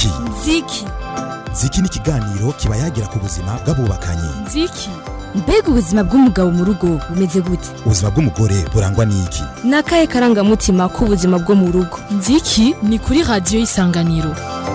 ziki ziki ziki ni ikiganiro kiba yagira ku buzima bw'abubakanye ziki mbega ubuzima bw'umugabo mu rugo bumeze gute ubuzima bw'umugore burangwa n'iki ni akahe karangamutima k'ubuzima bwo mu rugo nziki ni kuri radiyo y'isanganiro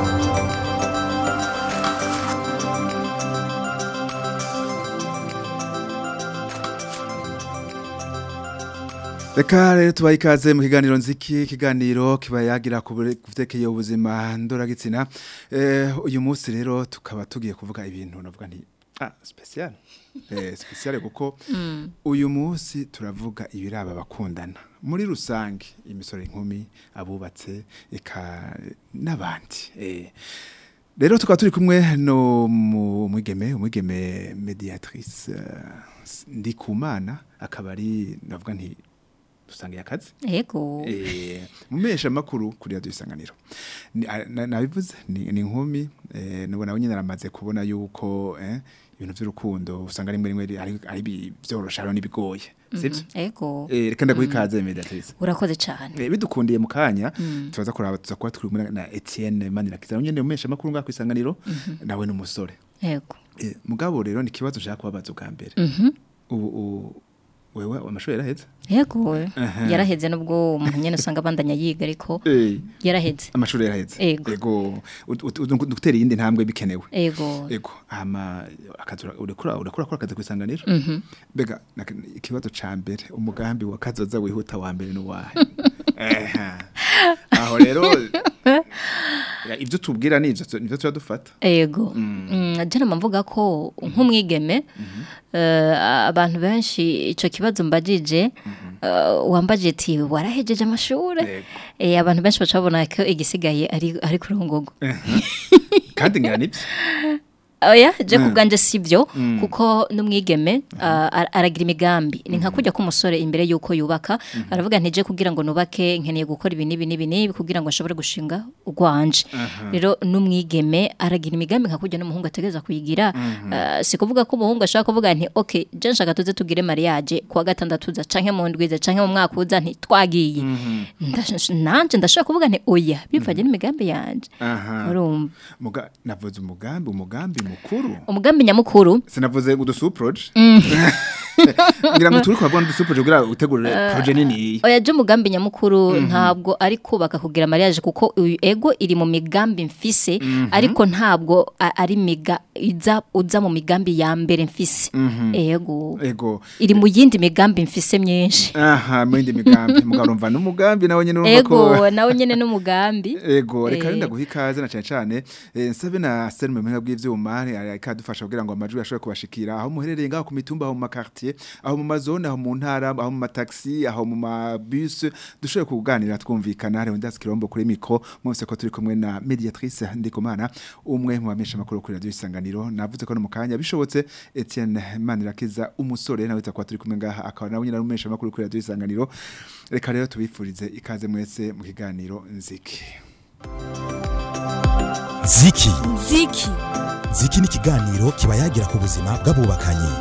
Reka rero tubaye ikaze mu kiganiro nziki ikiganiro kiba yagira ku byerekeye ubuzima ndoragitsina eh, uyu munsi rero tukaba tugiye kuvuga ibintu navuga nti ah special eh special kuko uyu munsi turavuga ibiraba bakundana muri rusange imisoro inkumi abubatse eka n'abandi eh rero tukaba turi kumwe no mu mwigeme umwigeme mediatrice uh, ndikumana akaba ari navuga nti dusangiye akazi Ego. eh mumesha makuru kuri radio isanganiro Ni- a- na- nabivuze ni ni inkumi eh nubwo nawe nyine aramaze kubona yuko eh ibintu by'urukundo usanga rimwe rimwe ari ari bi- byorosha rero nibigoye sibyo Ego. eh reka ndaguhikaze mediatrice Urakoze cyane. Eh, bidukundiye mu kanya tubaza kuraba tuza kuba turi kumwe na Etienne Manirakiza nyene umesha makuru ngako isanganiro nawe n'umusore Ego. Eh, mugabo rero ni kibazo ushaka kubabaza ubwa mbere Mhm. ubu u- wewe amashuri yaraheze Ego. Aha. Yaraheze nubwo umuntu nyene usanga bandanya yiga ariko eh yaraheze. amashuri yaraheze Ego. ego ut- ut- ut- gutera iyindi ntambwe bikenewe Ego. ego hama akazi ura- urekura urekura ko akazi kwisanganira mbega nak- ikibazo ca mbere umugambi wa kazoza wihuta wa mbere n'uwahe Eha. aho rero ya, ibyo tubwira ni ivyo nivyo turadufata Ego. Mm, jana mvuga ko nk'umwigeme eh, abantu benshi ico kibazo mbajije eh, wambaje ati warahejeje amashure Ego. eh abantu benshi bacabona ko igisigaye ari ari kurongogo kandi ngira nibyo oya je kubganje sivyo kuko n'umwigeme ah, ar- aragira imigambi ni nka kujya k'umusore imbere yuko yubaka aravuga nti je kugira ngo nubake nkeneye gukora ibi nibi nibi nibi kugira ngo ashobore gushinga urwanje rero n'umwigeme aragira imigambi nka kujya n'umuhungu ategereza kuyigira Ah, si kuvuga ko umuhungu ashaka kuvuga nti okay je nshaka tuze tugire mariage kuwa gatandatu za canke mu ndwize canke mu mwaka uza nti twagiye Ndash- nanje ndashaka kuvuga nti oya bivanye n'imigambi yanje aha urumva Muga, navuze umugambi umugambi mukuru umugambi nyamukuru sinavuze udusuproje ngira ngo turi kuhabona udusuproje kugira utegure proje nini oya je umugambi nyamukuru ntabwo ari kubaka kugira mariage kuko uyu ego iri mu migambi mfise ariko ntabwo a- ari miga iza uza mu migambi ya mbere mfise ego ego iri mu yindi migambi mfise myinshi aha mu yindi migambi mugabo urumva n'umugambi nawe nyine urumva ko ego nawe nyene n'umugambi ego reka Eh. renda guha ikaze na cyane cyane eh, nsabe na seri mu buhinga bw'ivyuma ikadufasha kugira ngo amajwi ashobore kubashikira aho muherereye ngaho ku mitumba aho mu makartier aho mu mazone aho mu ntara aho mu mataxi aho mu mabus dushobore kuganira twumvikana hari undi kirombo kuri micro mwese ko turi kumwe na mediatrice ndikumana umwe mu bamesha makuru kuri radio isanganiro navuze ko no mu kanya bishobotse Etienne Manirakiza umusore nawe tukaba turi kumwe ngaha akaba nawe nyine ari umesha makuru kuri radio isanganiro reka rero tubifurize ikaze mwese mu kiganiro nziki ziki ziki ziki ni ikiganiro kiba yagira ku buzima bw'abubakanye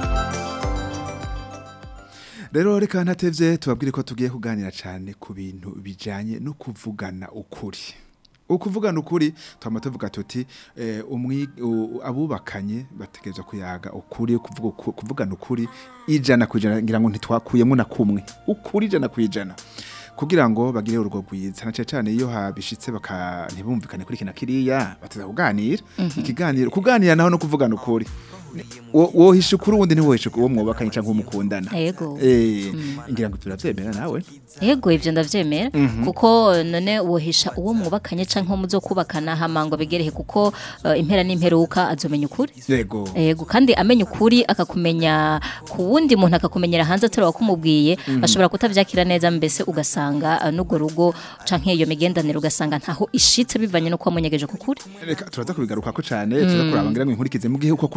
Rero reka ntatevye tubabwire ko tugiye kuganira cyane ku bintu bijanye no kuvugana ukuri. Ukuvugana ukuri twama tuvuga tuti eh, umwi u- abubakanye bategerezwa kuyaga ukuri kuvuga uku- kuvugana ukuri ijana kwijana ngira ngo ntitwakuyemo na kumwe ukuri ijana kwijana kugira ngo bagire urugo rwiza na cyane cyane iyo habishitse baka ntibumvikane kuri kina kiriya bateza kuganira ikiganiro kuganira naho no kuvugana ukuri Wo- wohisha ukuri uwundi ntiwohisha uwo mwubakanye cyangwa umukundana ego Eh, ngira ngo turavyemera nawe ego ivyo ndavyemera kuko none wohisha uwo mwubakanye canke muzo kubakana hamango bigerehe kuko eh, impera n'imperuka azomenya ukuri yego Ego kandi amenya ukuri akakumenya ku wundi muntu akakumenyera hanze atari wakumubwiye ashobora kutavyakira neza mbese ugasanga uh, n'urwo rugo canke iyo migendanire ugasanga ntaho ishitse bivanye no kuba munyegeje ku kuri reka turaza kubigaruka ko cyane tuza kuraba ngira ngo inkurikize mu gihe uko kuri kumenyekana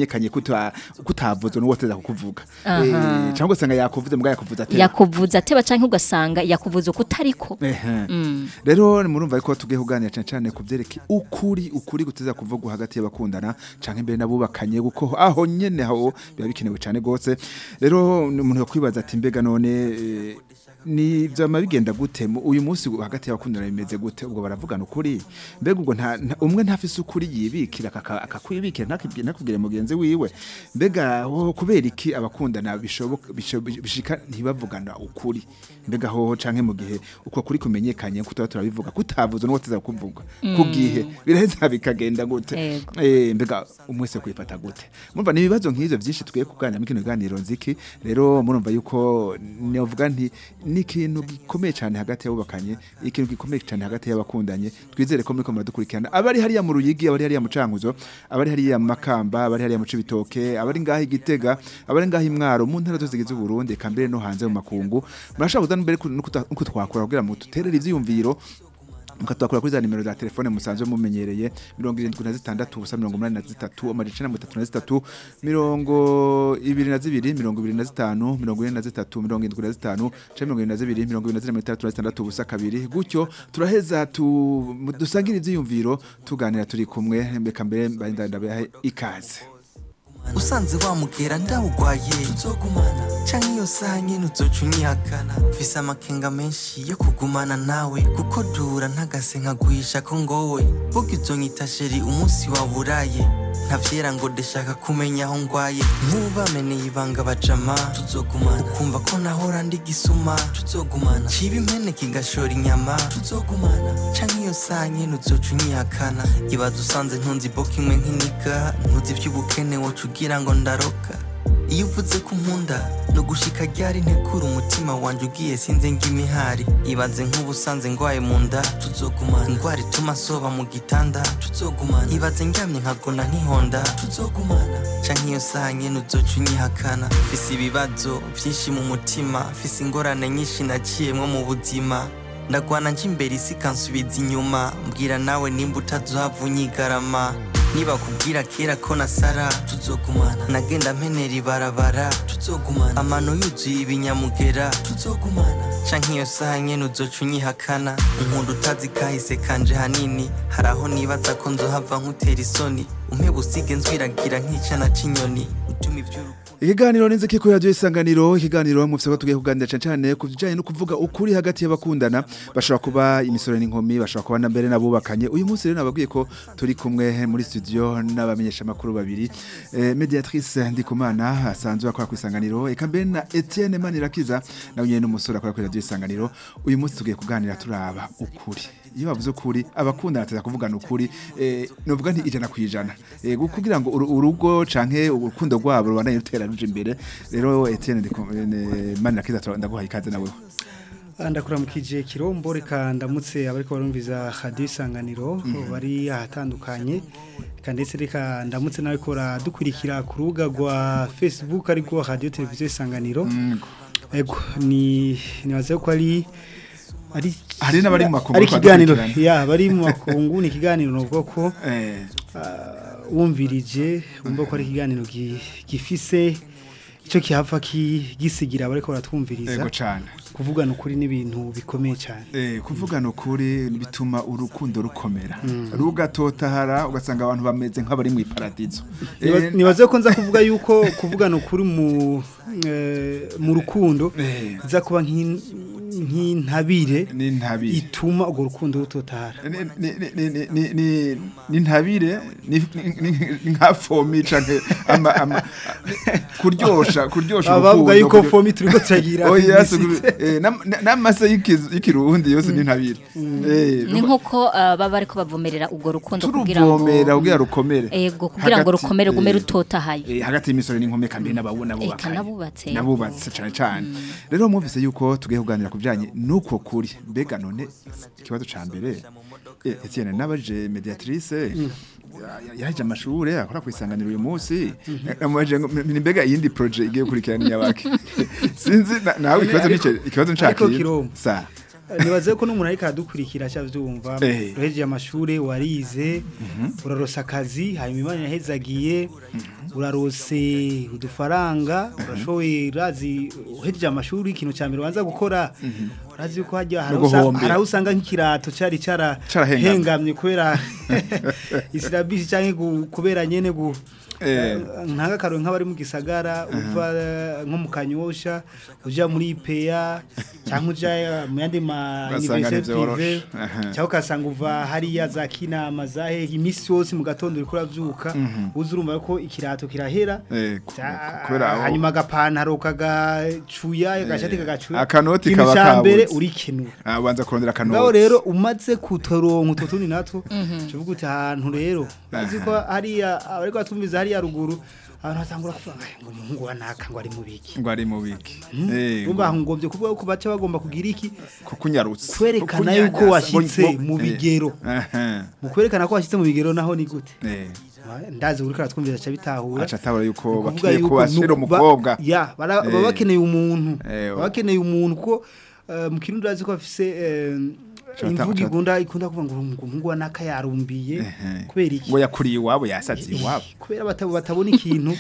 kumenyekanye kuta kutavuze n'uwo ateza kukuvuga eh cyangwa usanga yakuvuze mbwa yakuvuze atera yakuvuza ateba canke ugasanga yakuvuza ukutariko Ehe. rero murumva ariko tugiye kuganira cyane cyane ku byerekeye ukuri ukuri guteza kuvugwa hagati y'abakundana canke imbere n'abubakanye kuko aho nyene aho biba bikenewe cyane gose rero umuntu yakwibaza ati mbega none eh, ni vyama bigenda gute Mu- uyu munsi hagati y'abakundana bimeze gute ubwo baravugana ukuri mbega ubwo nta nta- umwe ntafise ukuri yibikira akaka- akakwibikira ntakibwire ntakubwire mugenzi wiwe mbega ho kubera iki abakundana bishoboka bisho- bishika ntibavugana ukuri mbega ho canke mu gihe uko kuri kumenyekanye kutaba turabivuga kutavuze n'uwo tuza kuvuga ku gihe biraheza bikagenda gute Yego. eh mbega umwese kwifata gute mumva ni ibibazo nk'ivyo byinshi tugiye kuganira mu kino ganiro nziki rero murumva yuko novuga nti ni ikintu gikomeye cyane hagati y'abubakanye ikintu gikomeye cyane hagati y'abakundanye twizere ko muriko muradukurikirana abari hariya mu ruyigi abari hariya mu cankuzo abari hariya mu makamba abari hariya mu cibitoke abari ngaho igitega abari ngaho imwaro mu ntara zose zigize uburundi eka mbere no hanze mu makungu murashaka kuza mbere nuko twakora kugira ngo duterere ivyiyumviro mukatwakura kuri za nimero za telefone musanzwe mumenyereye mirongo irindwi na zitandatu ubusa mirongo umunani na zitatu amajana icenda na mirongo itatu na zitatu mirongo ibiri na zibiri mirongo ibiri na zitanu mirongo ine na zitatu mirongo indwi na zitanu canke mirongo ibiri na zibiri mirongo ibiri na zine mirongo itandatu na zitandatu ubusa kabiri gutyo turaheza tu dusangire ivyiyumviro tuganira turi kumwe mbeka mbere mbaye ndabahe ikaze usanze wamubwira ndawugwaye tuzogumana canke iyo saha nyene uzoca unyihakana mfise amakenga menshi yo kugumana nawe kuko dura ntagase nkaguhisha ko ngowe burya uzonyita sheri umunsi waburaye ntavyera ngo ndashaka kumenya aho ngwaye nk'ubameneye ibanga bajama tuzogumana ukumva ko nahora ndi gisuma tuzogumana ciba impene kigashora inyama tuzogumana canke iyo saha nyene uzoca unyihakana ibaza usanze ntunzi boka imwe nk'iniga ntuzi ivy'ubukene woca ugira ngo ndaroka iyo uvuze ko unkunda no gushika ryari ntekura umutima wanje ugiye sinze ng'imihari ibaze nk'ubusanze ngwaye mu nda tuzogumana ingwara ituma soba mu gitanda tuzogumana ibaze ndyamye nkagona nkihonda tuzogumana canke iyo saha nyene uzoca unyihakana mfise ibibazo vyinshi mu mutima mfise ingorane nyinshi naciyemwo mu buzima ndagwana nje imbere isi kansubiza inyuma mbwira nawe nimba utazohava unyigarama niba kubwira kera ko nasara tuzogumana nagenda mpenera ibarabara tuzogumana amano yuzuye ibinyamugera tuzogumana canke iyo saha nyene uzoca unyihakana unkunda utazi kahise kanje hanini hari aho nibaza ko nzohava nkutera isoni umpe busige nzwiragira nk'icana c'inyoni utuma ivy'urukundo ikiganiro n'inziki kuri radiyo isanganiro ikiganiro mufise ko tugiye kuganira cyane cyane ku bijyanye no kuvuga ukuri hagati y'abakundana bashobora kuba imisoro n'inkumi bashobora kuba na mbere n'abubakanye uyu munsi rero nababwiye ko turi kumwe muri studio n'abamenyeshamakuru babiri eh, mediatrice ndikumana asanzwe akora ku isanganiro eka mbere na etienne manirakiza nawe nyine n'umusore akora kuri radiyo isanganiro uyu munsi tugiye kuganira turaba ukuri iyo bavuze ukuri abakundana ateza kuvugana ukuri eh, novuga nti ijana ku ijana eh, gu- kugira ngo uru- urugo canke urukundo rwabo rubandanye rutera ruje imbere rero Etienne Ndiku- eh, Manirakiza tura- ndaguhaye ikaze nawe ndakuramukije kirombo reka ndamutse abariko barumviza radio isanganiro bari ahatandukanye reka ndetse reka ndamutse nawe kora dukurikira ku rubuga rwa facebook ariko radio televiziyo isanganiro ego ni nibaza ko ari ari Hari n'abari mu makungu ari bariko ikiganiro baradukurikirana. ya bari mu makungu ni ikiganiro novuga ko eh ah, wumvirije wumva ko ari ikiganiro gi- gifise icyo kihava ki- gisigira abariko baratwumviriza ego cane kuvugana ukuri n'ibintu bikomeye cyane Eh, kuvugana ukuri bituma urukundo rukomera rugatotahara ugasanga abantu bameze nk'abari mu iparadizo Niba- Eh, nibaze ko nza kuvuga yuko kuvugana ukuri mu eh, mu rukundo Eh. iza kuba nk'in- nk'intabire ni ntabire ituma urwo rukundo rutotahara ni ni ni ni ni ni ni ntabire ni ni- ni nka fomi canke ama ama kuryosha kuryosha baba bavuga urukundo, yuko kuryo- fomi turiko turagira oya publicité. eh, nam- na- n'amase y'ikizu- y'ikirundi yose ni ntabire Eh, ni nk'uko uh, baba bariko bavomerera urwo rukundo kugira ngo turuvomera kugira rukomere ego kugira ngo Hagati- rukomere gume eh, rutotahaye eh, hagati y'imisoro n'inkumi kandi n'ababona Eka nabubatse. nabubatse cyane cyane rero mwumvise yuko tugiye kuganira ku bijyanye n'uko kuri mbega none ikibazo ca mbere eh, Etienne nabaje mediatrice ya- ya- yaje amashure akora ku isanganiro uyu munsi amuje ngo ni mbega iyindi projet igiye gukurikirana nyabaki sinzi na- nawe ikibazo Ariko- nice ikibazo ariko nshaka Kiromo. sa nibaze ko n'umuntu ariko aradukurikira avyumva Eh. urejeje amashure warize urarosa akazi hanyuma imana yahezagiye urarose udufaranga urashoboye urazi uhejeje amashuri ikintu cya mbere ubanza gukora urazi yuko hajya hari No aho usa- guhombera. hari aho usanga nk'ikirato cyari cyara Carahengamye. hengamye kubera isirabisi cyangwa gu- kubera nyene gu Eh. ntanga karo nk'abari mu gisagara uva eh, nko mu kanyosha uja muri IPA cyangwa uja mu yandi ma Ugasanga université ntivyoroshe. privé Aha. cyangwa ukasanga uva hariya za kinama zahe imisi yose mu gatondo uriko uravyuka uza urumva ko ikirato kirahera Eh, ku- Za- kubera aho- hanyuma agapantaro kagacuya agashati kagacuya akanoti ikintu kaba ca mbere kabuze. urikenura Ah, ubanza kurondera akanoti ngaho rero umaze kutoronka utwo tundi natwo tuvuga uti ahantu rero bazi ko hariya ariko batumviza hariya ruguru abantu batangura kuvuga "Ay, ngo umuhungu wa naka ngo ari mu biki ngo ari mu biki Eh, bumva ngo- ngombye kuvuga ko baca bagomba kugira iki kukunyarutsa kwerekana Kukunyanyasa, yuko washyitse ngo- mu eh, bigero. aha, mu kwerekana ko washyitse mu bigero naho ni gute eh, ndazi uriko aratwumvira aca bitahura aca atabara yuko Ni ukuvuga bakwiye yuko kubashira nuko ba- umukobwa ya bara- Eh. baba bakeneye umuntu Eh, baba bakeneye umuntu kuko eh, mu kirundi urazi ko bafise eh, Chata- imvugo chata- igunda ikunda kuvuga ngo ngo umuhungu wa naka yarumbiye Ehe. kubera iki ngo yakuriye iwabo yasaze iwabo kubera bata- batabona ikintu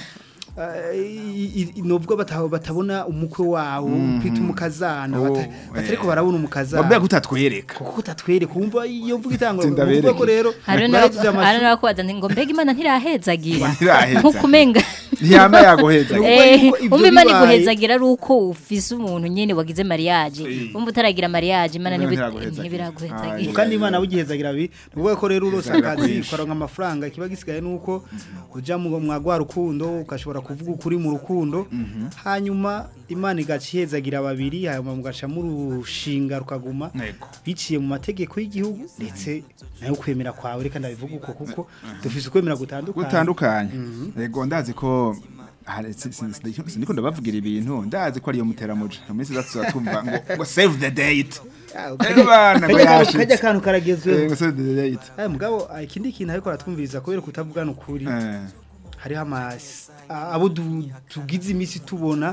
eh, i- i- nubwo bata- batabona umukwe wawo kwita umukazana Oh, bata- batariko barabona umukazana mbega utatwereka kuko utatwereka wumva iyo mvuga itangura Tinda uvuga ko bereke. rero hari bahejeje amashuri- n'abakubaza ngo mbega imana ntirahezagira Ntirahezagira. nk'uko umenga ntiyama yaguheza Ni Eh, yuko ibyo umva imana bibaye- iguhezagira ari uko ufise umuntu nyene wagize mariage Eh. umva utaragira mariage imana Imana ntibi- ntiraguhezagira. ntibiraguhezagira Ah, kandi imana bugihezagira bi nuvuga ko rero urose Bizagira akazi kwinshi. ukaronka amafaranga ikiba gisigaye nuko uja mu mwagwa rukundo ukashobora kuvuga ukuri mu rukundo hanyuma imana igaca ihezagira babiri hanyuma mugaca murushinga rukaguma Yego. biciye mu mategeko y'igihugu ndetse nayo kwemera kwawe reka ndabivuga uko kuko dufise ukwemera gutandukanye gutandukanye yego ndazi ko hari- si- si- si- siniko ndabavugira ibintu ndazi ko ariyo muteramuja mu minsi izatu tuzatumva ngo ngo save the date Ah, Eh, bana ngo kajya kantu- yashitse. kajya kantu Eh, karagezweho ngo save the date aya mugabo ah, ikindi kintu ariko aratwumviriza kubera kutabugana ukuri Eh, hariho ama a- abo du- tugize iminsi tubona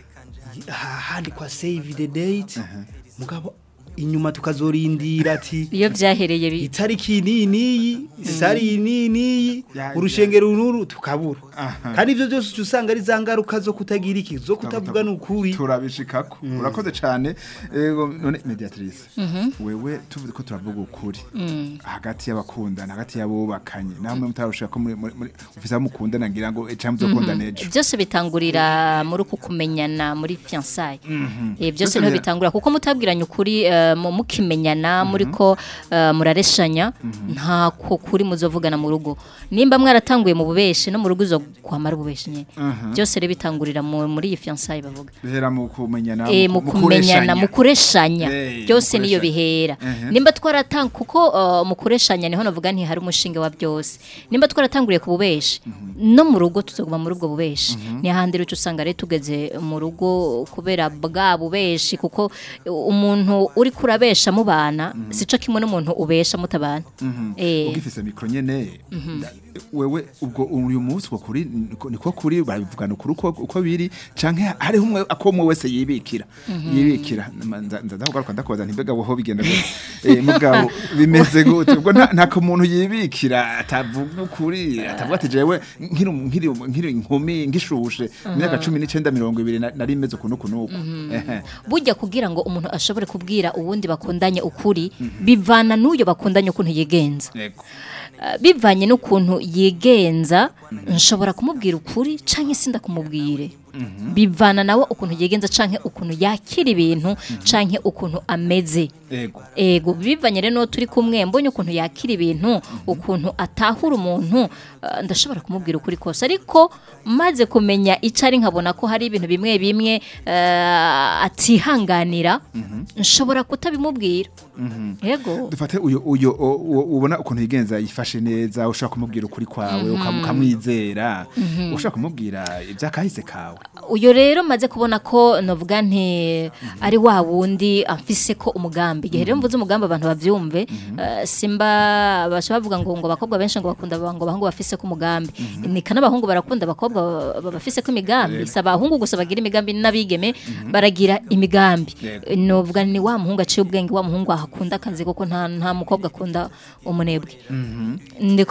ha- handikwa save the date mugabo inyuma tukazorindira ati iyo vyahereye bi- itariki niyi niyi sari niyi niyi Ya- urushengero runuru tukabura Aha. kandi ivyo byose uca usanga ari za ngaruka zo kutagira iki zo kutavugana ukuri turabishikako urakoze cyane Ego, none mediatrice wewe tuvuze ko turavuga ukuri hagati y'abakundana hagati y'abubakanye namwe mutarushaka ko muri muri- muri- ufise abo mukundana ngira ngo cyangwa muzokundana ejo byose bitangurira muri uku kumenyana muri fiançailles eh byose Byose niho bira- bitangura kuko mutabwiranye ukuri eh, mu- mukimenyana muri ko eh, murareshanya nta ko kuri muzovugana mu rugo nimba mwaratanguye mu bubeshi no mu rugo uzo kwamara ububeshi nyene byose rero bitangurira mu- muri iyi fiançailles bavuga bihera mu kumenyana eh mu kumenyana mu kureshanya Eh, byose mu niyo kureshanya. bihera Mhm. nimba twaratanga kuko uh, mu kureshanya niho navuga nti hari umushinga wa byose nimba twaratanguriye ku bubeshi no mu rugo tuzoguma muri ubwo bubeshi ni handi rero usanga rero tugeze mu rugo kubera bwa bubeshi kuko umuntu uri kurabesha mu bana sico kimwe n'umuntu ubesha mutabana eh ugifise mikro nyene nda- wewe ubwo uyu munsi uko kuri niko- niko kuri barabivugana ukuri uko uko biri canke hariho umwe ako umwe wese yibikira yibikira Ma- nza nza ndakugaruka ndakubaza nti mbega woho bigenda gute eh mugabo bimeze gute ubwo nta nta ko umuntu yibikira atavuga ukuri atavuga ati jewe nkiri nkiri nkiri inkumi ngishushe imyaka 19 20 na- nari meze ukuntu kunuko ehe burya kugira ngo umuntu ashobore kubwira uwundi bakundanye ukuri bivana n'uyo bakundanye ukuntu yigenza yego Uh, bivanye n'ukuntu yigenza nshobora kumubwira ukuri canke sinda kumubwire bivana nawe ukuntu yigenza canke ukuntu yakira ibintu canke ukuntu ameze yego ego bivanye rero n'uwo turi kumwe mbonye ukuntu yakira ibintu ukuntu atahura umuntu uh, ndashobora kumubwira ukuri kose ariko maze kumenya icyo ari nkabona ko hari ibintu bimwe bimwe uh, atihanganira nshobora kutabimubwira yego dufate uyu uyu o- o- ubona ukuntu yigenza yifashe neza ushaka kumubwira ukuri kwawe ukam- ukamwizera ushaka kumubwira ibyakahise kawe uyo rero maze kubona ko novuga nti ari wa wundi amfise ko umugambi igihe rero mvuze umugambi abantu bavyumve eh, simba basha bavuga ngo ngo abakobwa benshi ngo bakunda ngo abahungu bafise ko umugambi ni kana abahungu barakunda abakobwa ba- bafise ko imigambi si abahungu gusa bagira imigambi n'abigeme baragira imigambi Yego. novuga ni wa muhungu aciye ubwenge wa muhungu ahakunda akazi kuko nta nta mukobwa akunda umunebwe ndiko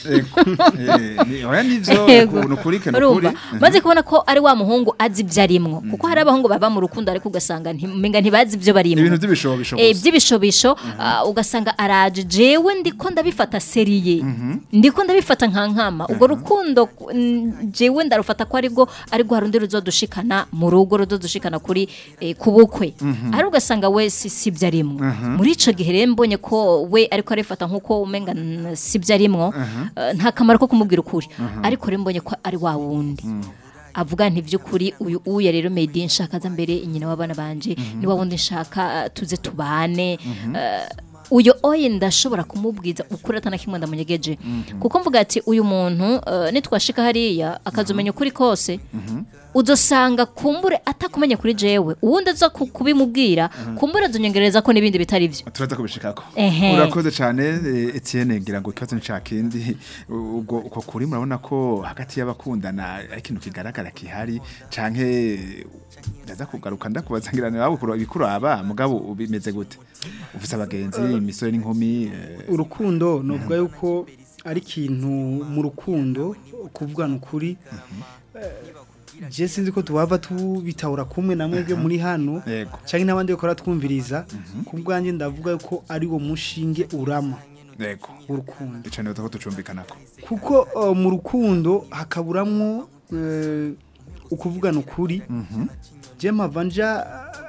Ego. Eh, ni- oya nivyo Yego. ni ukuri ke ni ukuri urumva maze kubona ko ari wa muhungu azi ibyo arimwo kuko hari abahungu baba mu rukundo ariko ugasanga ntimenga ntibazi ibyo barimwo ibintu by'ibishobisho Eh, gusa. by'ibishobisho ah, ugasanga araje jewe ndiko ndabifata seriye ndiko ndabifata nka nkama ubwo rukundo mm, jewe ndarufata ko aribwo aribwo harundi ruzodushikana mu rugo ruzodushikana kuri eh, ku bukwe ari ugasanga we si sibyo arimwo muri ico gihe rero mbonye ko we ariko arifata nkuko umenga n- sibyo arimwo eh, nta kamaro ko kumubwira ukuri ariko rero mbonye ko ari wa wundi avuga nti by'ukuri uyu uya rero made in nshaka za mbere nyina w'abana banje ni wa wundi nshaka uh, tuze tubane uh, uyo oye ndashobora kumubwiza ukuri atana kimwe ndamunyegeje kuko mvuga ati uyu muntu uh, nitwashika hariya akazumenya ukuri kose uzosanga kumbure atakumenya kuri jewe uwundi aza ku- kubimubwira kumbure azonyongereza ko n'ibindi bitari byo turaza kubishikako Ehe. urakoze cyane eh, Etienne ngira ngo ikibazo ncakindi ubwo uko kuri murabona ko hagati y'abakundana ari ikintu kigaragara kihari canke ndaza kugaruka ndakubaza ngira nawe ukuru ibikuraba mugabo ubimeze gute ufise abagenzi imisore n'inkumi eh, urukundo novuga yuko ari ikintu mu rukundo kuvugana ukuri je sinzi ko tubava tubitahura kumwe na mwebwe muri hano Yego. cyangwa n'abandi bakora twumviriza ku bwanjye ndavuga yuko ari wo mushinge urama yego w'urukundo ico niho tuko tucumbikanako kuko uh, mu rukundo hakaburamwo uh, ukuvugana ukuri je mpava nja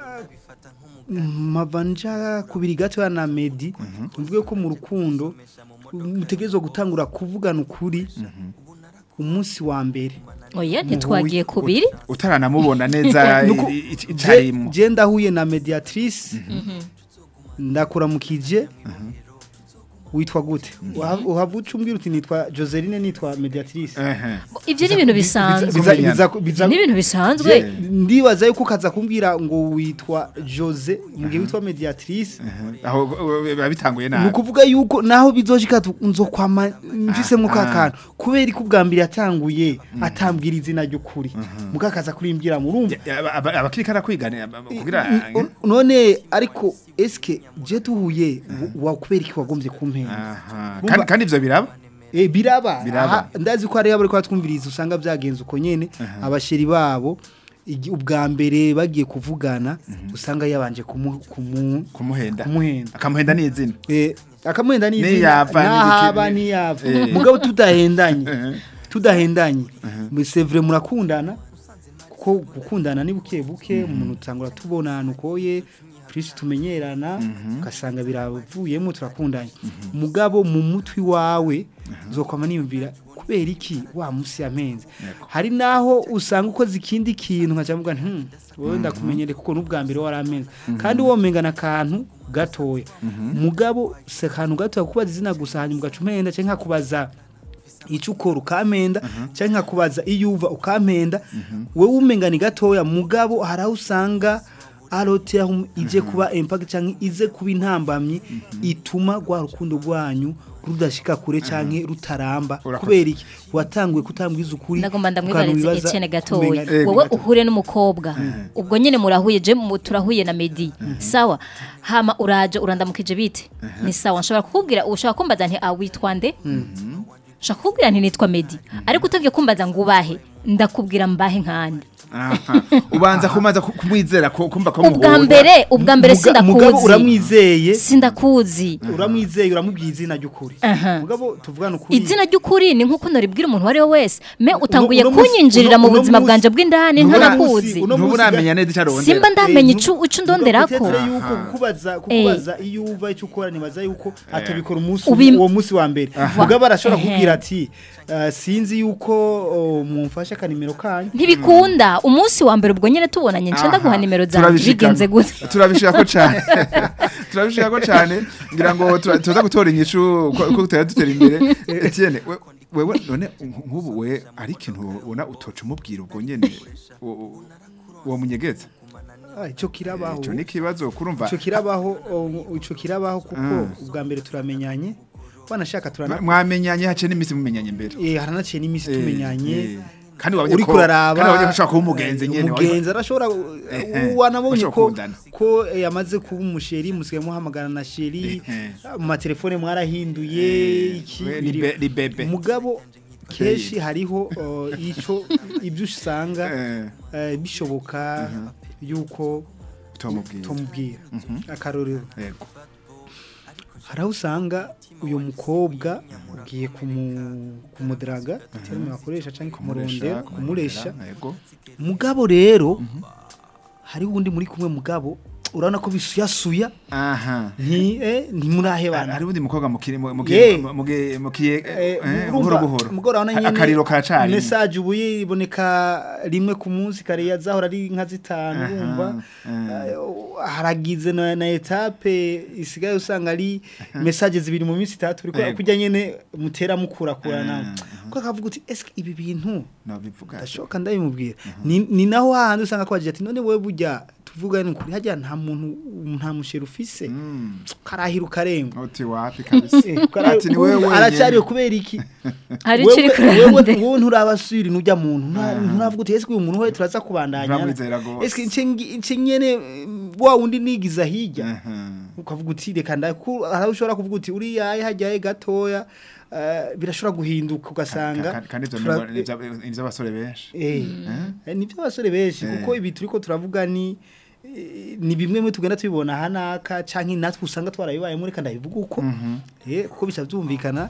mpava nja kubiri gato na medi mvuge ko mu rukundo mutegerezwa gutangura kuvugana ukuri umunsi wa mbere oya ntitwagiye kubiri utaranamubona neza Nuko- i- i- Je- icarimo je ndahuye na mediatrice ndakuramukije witwa gute uhava ucumbwira uti nitwa joseline nitwa mediatrice ehe ibyo ni ibintu bisanzwe Biza- biza- biza- ni ibintu bisanzwe Je- ndibaza yuko ukaza kumbwira ngo witwa jose mu gihe witwa mediatrice aho uh, biba bitanguye ni nabi ukuvuga yuko naho bizoshika tu- nzokwama mfisemo ka kantu kubera ko ubwa mbere yatanguye atambwira izina ry'ukuri mukakaza kurimbwira murumva Ya- aba- aba- abakiri karakwigana kugira N- none ariko eske je tuhuye wa kubera iki wagombye kumpera Aha. Bumva- kandi kandi ivyo biraba Eh biraba Biraba. Aha, ndazi ko ari abo ariko twumviriza usanga byagenze uko nyene abasheri babo igi- ubwa mbere bagiye kuvugana usanga yabanje kumu, kumu kumuhenda kumuhenda akamuhenda n'izina eh akamuhenda ni Niyava, nahaba n'ibiki- niyava Eh. mugabo tudahendanye Eh. tudahendanye c'est vrai murakundana kuko gukundana ni buke buke umuntu utangura tubona nukoye plus tumenyerana ugasanga biravuyemo turakundanye mugabo mu mutwi wawe zokwama niyumvira kubera iki wa musi yamenze hari naho usanga ukoze ikindi kintu nkacavuga nti "Hmm, wowe ndakumenyere kuko n'ubwa mbere waramenze kandi womengana akantu gatoya mugabo se akantu gatoya kubaza izina gusa hanyuma ugaca umenda cyangwa nkakubaza icyo ukora ukamenda cyangwa nkakubaza iyo uva ukamenda wowe umengana gatoya mugabo hari aho usanga arote aho ije kuba impact cyangwa ize kuba intambamyi ituma rwa rukundo rwanyu rudashika kure cyangwa rutaramba Urakoze. kubera iki watanguye kutambwiza ukuri ndagomba ukantu ndamwibariza wibaza Etienne gatoya kumenya- Eh, wowe gato. uhure n'umukobwa ubwo nyine murahuye je mu- turahuye na Medi sawa hama uraje urandamukije bite ni sawa nshobora kukubwira ushaka kumbaza nti awitwa nde nshaka kukubwira nti nitwa Medi ariko utagiye kumbaza ngo ubahe ndakubwira mbahe nkandi Aha. ubanza kumaza ku- kumwizera ko kumva ko ubwa muhura. mbere ubwa mbere Muga- mugabo sindakuzi uramwizeye sindakuzi uramwizeye uramubwiye izina ry'ukuri Aha. mugabo tuvugana ukuri izina ry'ukuri ni nk'uko naribwira umuntu uwo ari we wese me utanguye uno munsi- kunyinjirira mu uno- uno buzima munsi- bwanje bw'indani uno ntanakuzi munsi- uno ntuba munsi uramenya neza icyo arondera simba ndamenya Eh, ico nu- ico ndonderako utekereza yuko kukubaza kukubaza iyo uva icyo ukora nibaza yuko atabikora umunsi Ubim- uwo munsi wa mbere mugabo arashobora Ehe. kubwira ati "Ah, sinzi yuko oh, mumfashe akanimero kanyu ntibikunda umunsi wa mbere ubwo nyine tubonanye nce ndaguha nimero zanjye Turabishikana. bigenze gute turabishaka ko cyane turabishaka ko cyane ngira ngo tura- tuza gutora inyishu ko ko tutari dutera imbere Etienne we- wewe none nk'ubu we ari ikintu ubona utoca umubwira ubwo nyene u- u- uwo munyegeza Ah, ico kirabaho ico ni ikibazo kurumva ico kirabaho oh, ico kirabaho kuko ubwa mbere turamenyanye wanashaka turana mwamenyanye hace n'iminsi mumenyanye mbere eh haranaciye n'iminsi Eh, tumenyanye eh. Kandi wabonye uri ko- kuraraba kandi wabonye ko ashobora kuba umugenzi nyene, umugenzi arashobora Ehe. wanabonye Bashobora ko gukundana. ko eh, yamaze kuba umusheri musigaye muhamagara na sheri Ehe. mu matelefone mwarahinduye Eh, iki we ni biri- be- ni bebe. mugabo kenshi hariho uh, ico ibyo usanga Eh, eh, bishoboka yuko tomubwira tumubwira akarorero yego hari aho usanga uyu mukobwa ugiye kumu- kumudaraga terime bakoresha cyangwa kumurondera kumuresha yego mugabo rero hari uwundi muri kumwe mugabo urabona ko bisuyasuya aha nti eh, ntimurahebana hari ubundi mukobwa mukiri mu- Ye. mugi- mugi- mukiye Eh, eh, urumva, buhoro buhoro mugabo urabona Ka- nyene akariro karacari message ubu iboneka rimwe ku munsi kare yazahora ari nka zitanu Aha, urumva eh. Eh, haragize na, na etape isigaye usanga ari message zibiri mu minsi itatu uriko Yego. kujya nyene mutera mukurakurana Mhm, ko akavuga uti eske ibi bintu no bivuga ndashoka ndabimubwira ni, ni naho hahandi usanga ko ati none wewe burya tuvuga ni kuri hajya nta muntu nta musheri ufise Mm, karahira ukarenga uti wapi kabisa Eh, kara- ati ni wewe aracyariyo wenyene. kubera iki hari icyo uri wewe kurande wowe nturabasubira nujya muntu nta- nturavuga uti ese uyu muntu we turaza kubandanya Nturamwizera gose. ese nce ngi- nce nyene eh, wa wundi nigiza hirya Aha. ukavuga uti reka ndaku hari ushobora kuvuga uti uriya hajyaye gatoya eh, birashobora guhinduka ugasanga Ka- kandi ivyo tura- ni ibya- ni ivy'abasore benshi Eh, eh, ni by'abasore benshi Eh. kuko ibi turiko turavuga ni eh, ni bimwe mu tugenda tubibona hanaka canke natwe usanga twarabibayemo reka ndabivuga uko eh kuko bica byumvikana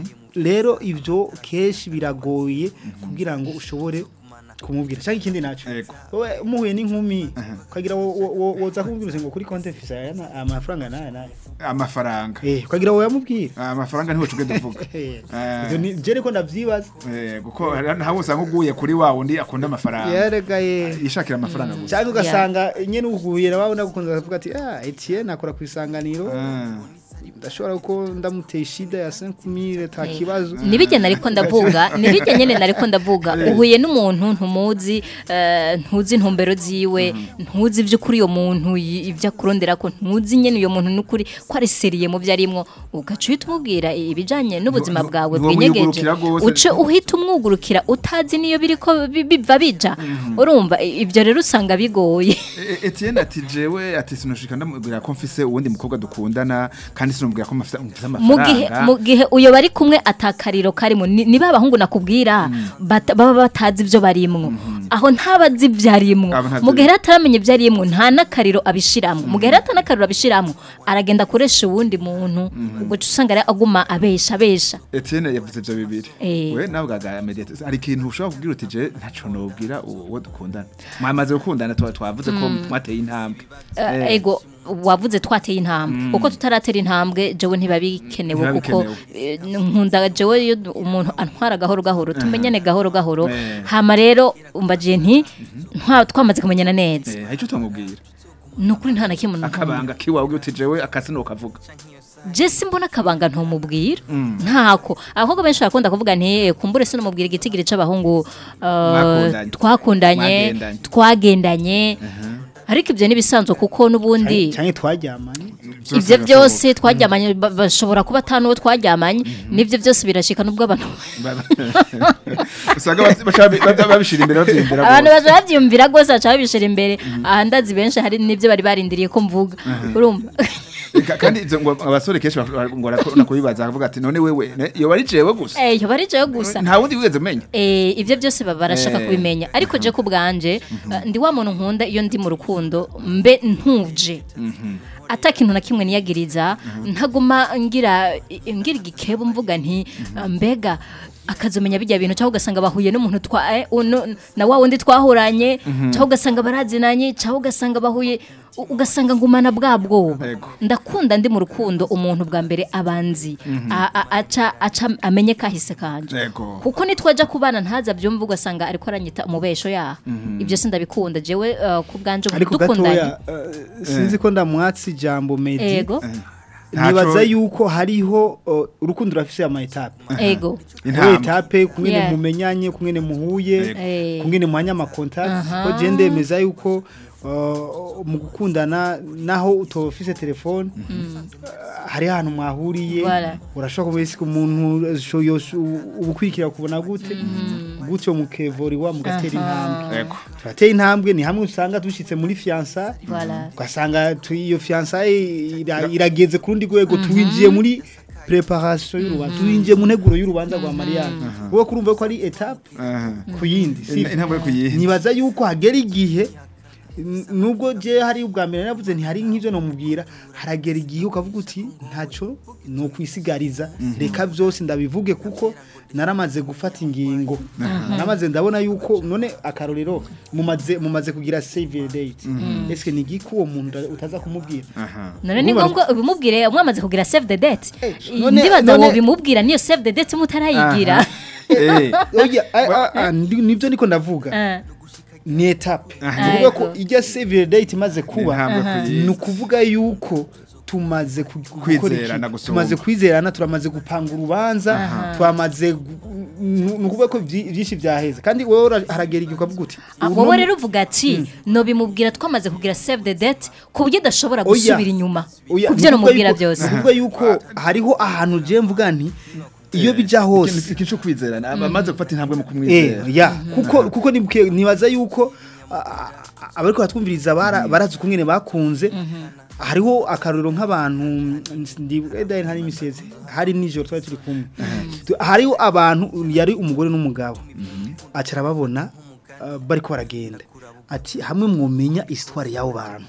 rero ivyo kenshi biragoye kugira ngo ushobore kumubwira cyangwa ikindi naco Yego. wowe muhuye n'inkumi ukagira wo- wo- wo- woza kumubwira uti ngo kuri konti mfise aya na- amafaranga naya naya amafaranga eh ukagira wowe yamubwira amafaranga ntiwe tubwe duvuga Eh, Eh. ivyo ni- je niko ndavyibaza Eh, kuko ntawe usanga uguye kuri wa wundi akunda amafaranga yeregaye yishakira amafaranga gusa cyangwa ugasanga nyene uhuye na wawe nagukunze akavuga ati ah Etienne akora ku isanganiro Ah. ndashobora ko ndamuteye shida ya 5000 ta kibazo nibijye nariko ndavuga nibijye nyene nariko ndavuga uhuye n'umuntu ntumuzi eh, ntuzi intumbero ziwe ntuzi ivy'ukuri uyo muntu y- ivyo akurondera ko ntuzi nyene uyo muntu n'ukuri ko ari seriye mu vyo arimwo ugaca uhita umubwira ibijanye n'ubuzima Ntu- bwawe ntu- bwinyegeje ntiwamwugurukira gose. uce uhita umwugurukira utazi niyo biriko bi- biva bija urumva i- ivyo rero usanga bigoye E- e- Etienne ati jewe ati sinushika ndamubwira ko mfise uwundi mukobwa dukundana kandi sinumubwira ko mfise mfise mu gihe amafaranga mu gihe uyo bari kumwe atakariro karimo ni ni ba bahungu nakubwira bata- baba batazi ibyo barimwo aho ntabazi ibyo arimwo Aba ntabyo mu gihe rero ataramenya ibyo arimwo nta n'akariro abishiramwo mu gihe rero atanakariro abishiramwo aragenda akoresha uwundi muntu ubwo uca usanga rero aguma abesha abesha Etienne yavuze ivyo bibiri Eh. we nawe bwaga mediate hari ikintu ushobora kubwira uti je ntaco nobwira uwo uwo dukundana mwamaze gukundana twa twavuze ko mwateye intambwe Eh, Eh. ego wavuze twateye intambwe uko tutaratera intambwe jewe ntibabikenewe Ntibiba kuko eh, nkunda jewe iyo du- umuntu antwara gahoro gahoro tumenyane gahoro gahoro Eh. hama rero umbagiye nti ntwa- twamaze kumenyana neza Eh, hari ico twamubwira ni ukuri nta na kimwe ntumubwira. akabanga kiwawe ugira uti jewe akasi nukavuga je simbona akabanga ntumubwira ntako abakobwa benshi barakunda kuvuga nti "Eh, kumbure se numubwira igitigiri c'abahungu eh, Mwakundanye. twakundanye Mwagendanye. twagendanye ariko ibyo nibisanzwe kuko n'ubundi cyane twaryamanye ibyo byose twaryamanye ba- bashobora kuba atanu uwo twaryamanye n'ibyo byose birashika nubwo abantu usanga bas- baca babi- babi- babishira imbere bavyiyumvira abantu gose. baje babyumvira rwose baca babishira imbere aha ndazi benshi hari n'ibyo bari barindiriye ko mvuga urumva Ka- kandi ivyo ngo abasore kenshi bak- ngo barakunda kubibaza akavuga ati none wewe ne- iyo wari jewe gusa eh yo bari jewe gusa nta wundi wigeze umenya Eh, ibyo byose baba barashaka Eh. kubimenya ariko je ku bwanje eh, ndi wa muntu nkunda iyo ndi mu rukundo mbe ntuje ata kintu na kimwe niyagiriza ntaguma ngira ngira igikebo mvuga nti mbega akazomenya bijya bintu cyangwa ugasanga bahuye n'umuntu twa eh, uno- na wa wundi twahuranye cyangwa ugasanga barazinanye cyangwa ugasanga bahuye u- ugasanga ngumana bwa bwoba Ego. ndakunda ndi mu rukundo umuntu bwa mbere abanzi A- a- aca aca amenye kahise kanje Ego. kuko nitwaja kubana ntaza byumva ugasanga ariko aranyita umubesho yaha ibyo sindabikunda jewe uh, ku bwanje ubu ariko dukundanye gatoya eh, sinzi ko ndamwatsi ijambo medi ego nibaza Ntaco- yuko hariho uh, urukundo rurafise ama etape ego Intambwe. Muri etape kumwe Yeah. mumenyanye kumwe muhuye Eh. kumwe muhanye amakontakti Aha. ko je ndemeza yuko uh, mu gukundana naho utofise telefone hari ahantu mwahuriye Voilà. urashobora kuba isi umuntu ubukwikira kubona gute gutyo mukevoriwa mugatera intambwe Yego. turateye intambwe ni hamwe usanga dushitse muri fiança Voilà. ugasanga tu- iyo fiança ira- irageze ku rundi rwego tuwinjiye muri preparation y'urubanza tuwinjiye mu nteguro y'urubanza rwa mariage wowe kurumva ko ari etape Aha. ku yindi si intambwe yo kuyihe nibaza yuko hagera igihe n- nubwo je hari ubwa mbere navuze ntihari nk'ivyo nomubwira haragera igihe ukavuga uti ntaco no kwisigariza reka byose ndabivuge kuko naramaze gufata ingingo namaze ndabona yuko none akarorero mumaze mumaze kugira save date eske ni giki uwo muntu uta- utaza kumubwira aha none ni Urumva- ngombwa ubimubwire mwamaze kugira save the date Eh, none- ndibaza none- wo bimubwira niyo save the date mutarayigira eh oya a- a- a, ndi- nivyo niko ndavuga Eh, ni etape Aha. ni ukuvuga ko Yego. ijya save date imaze kuba intambwe yo kuyihe ni ukuvuga yuko tumaze ku- gukora iki? Kwizerana gusumba. tumaze kwizerana turamaze gupanga urubanza twamaze gu- ni ni ukuvuga ko byi- byinshi byaheze kandi wowe ura- haragera igihe ukavuga uti ah, uno wowe mu- rero uvuga ati no bimubwira twamaze kugira save the date ku buryo adashobora Oya. gusubira inyuma Oya, ku ni byo ukuvuga namubwira yuko- byose ni ukuvuga yuko hariho ahantu je mvuga nti iyo bija hose ikintu cyo kwizerana abamaze gufata intambwe mu Eh, kumwizera ya kuko kuko nibuke nibaza yuko a- a- abariko batwumviriza bara- barazi ukungene bakunze hariho akarorero nk'abantu ndibuka hari imiseze hari nijoro twari turi kumwe Tu- hariho abantu yari umugore n'umugabo acara babona uh, bariko baragenda ati hamwe mwomenya histoire y'abo bantu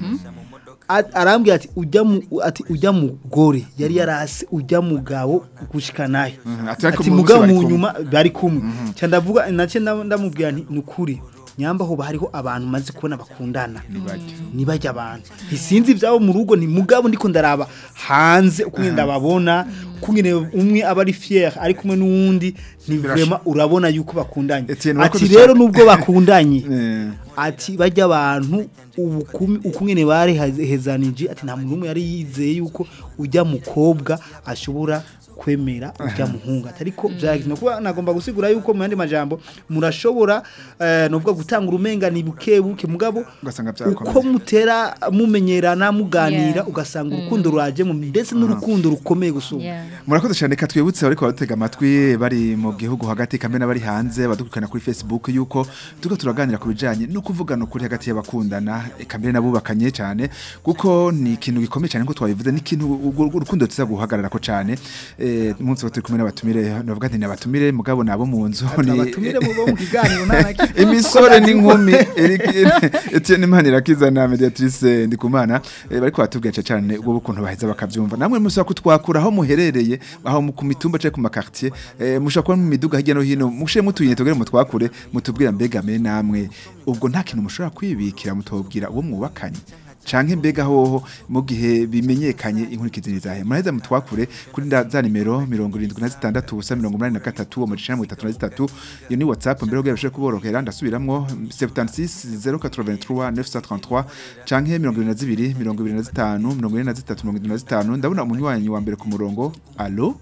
A- arambwira ati ujya mu ati ujya mugore yari yarase ujya mugabo gushika nayo Mhm, ati ariko ati mu mugabo bose bari mu kumwe. nyuma bari kumwe cya ndavuga nace ndam- ndamubwira nti ni ukuri nyamba hoba hariho abantu maze kubona bakundana nibajya abantu ntisinzi ibyabo mu rugo ni mugabo ndiko ndaraba hanze uko ndababona kungene umwe aba ari fier ari kumwe n'uwundi ni vraiment urabona yuko bakundanye Etienne, urakoze ati rero cyane. nubwo bakundanye Eh. ati bajya abantu ubukumi ukungene bari hezanije ati nta muntu n'umwe yari yizeye yuko ujya mukobwa ashobora kwemera ujya muhunga ariko byagizwe kuba nagomba gusigura yuko mu yandi majambo murashobora eh, novuga gutanga urumengani buke buke mugabo Ugasanga byakomeye. uko mutera mumenyerana muganira Yeah. ugasanga urukundo rwajemo ndetse n'urukundo rukomeye gusumba Yeah. murakoze cyane reka twibutse ariko batega amatwi bari mu gihugu hagati kambe n'abari hanze badukurikirana kuri Facebook yuko turiko turaganira ku bijanye no kuvugana ukuri hagati y'abakundana eka mbere n'abubakanye cyane kuko ni ikintu gikomeye cyane nko twabivuze ni ikintu urwo- urwo urukundo tuza guhagarara ko cyane eh umunsi wo turi kumwe n'abatumire navuga nti n'abatumire mugabo nabo mu nzu ni abatumire mu bo mu kiganiro nta na kimwe. imisore n'inkumi Eric- Etienne Manirakiza na mediatrice Ndikumana eh, bariko batubwira cyane ubwo ukuntu baheza bakavyumva namwe musaba kutwakura aho muherereye aho mu- ku mitumba cyangwa ku makartier eh, mushaka kuba mu miduga hirya no hino mushe mutuyine tugere mutwakure mutubwira mbega me namwe ubwo nta kintu mushobora kwibikira mutobwira uwo mwubakanye canke mbega hoho mu gihe bimenyekanye inkurikizi nizahe muraheza mutwakure kuri nda- za nimero 76 ubusa 83 uwo mujana 33 iyo ni whatsapp mbere kugira bishobore kuborohera ndasubiramwo 76 083 933 canke 22 25 23 25 ndabona umunywanyi wa mbere ku murongo allo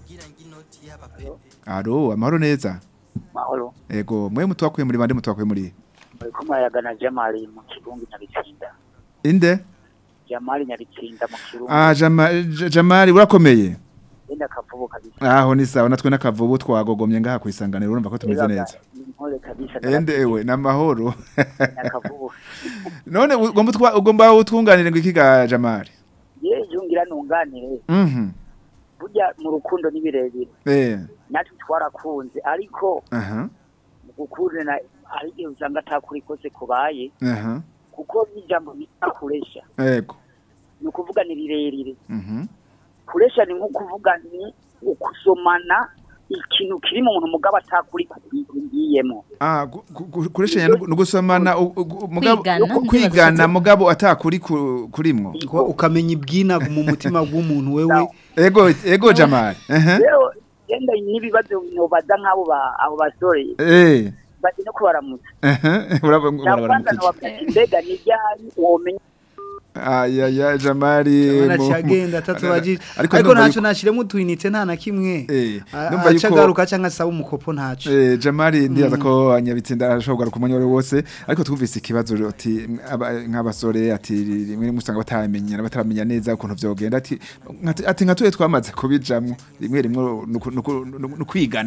allo amahoro neza mahoro ego mwe mutwakuye muri bande mutwakuye muri muri ko murayagana jamali mu kirungu nyabitsinda inde jamali nyabitsinda mu kirungu ah Jama- J- jamali urakomeye yenda akavubu kabisa aho ni sawa natwe n'akavubu twagogomye ngaha ku isanganiro urumva ko tumeze neza ni intore kabisa ende ewe n'amahoro akavubu none ugomba utwa- ugomba utwunganire ngo iki ga jamali ye yungira nunganire mhm burya mu rukundo ni birebire eh natwe twarakunze ariko aha mu gukundana hari igihe usanga atakuri kose kubaye aha kuko n'ijambo bita kuresha ego ni ukuvuga ni rirerire mhm kuresha ni nko kuvuga ni ukusomana ikintu kiri mu muntu mugabo atakuri kugiyemo ah gu- gu- gu- kureshanya no gu- no gusomana u- u- mugabo Kwigana, ku- kwigana mugabo atakuri ku- kurimwo Ko ukamenya ibwina mu mutima w'umuntu wewe ego ego jamali aha rero yenda n'ibibazo nobaza nk'abo ba- abo basore eh bazi no kubaramutsa aha urabona cyangwa nobabwira ati mbega ni ryari womenya aya ya jamali mu- Urabona agenda atatubajije ariko ariko ndumva ntacyo yuko- nashiremo utwinite nta na kimwe Eh, A- ndumva aca yuko- agaruka cyangwa asaba umukopo ntacyo Eh, Jamali ndibaza ko anyabitsinda arashobora kugaruka umwanya wari wose ariko twumvise ikibazo ati aba- nk'abasore ati rimwe rimwe usanga batamenyana bataramenya neza ukuntu vyogenda ati nkati- ati nka tuye twamaze kubijamwo rimwe rimwe nuku- nuku- nuku- nukwigana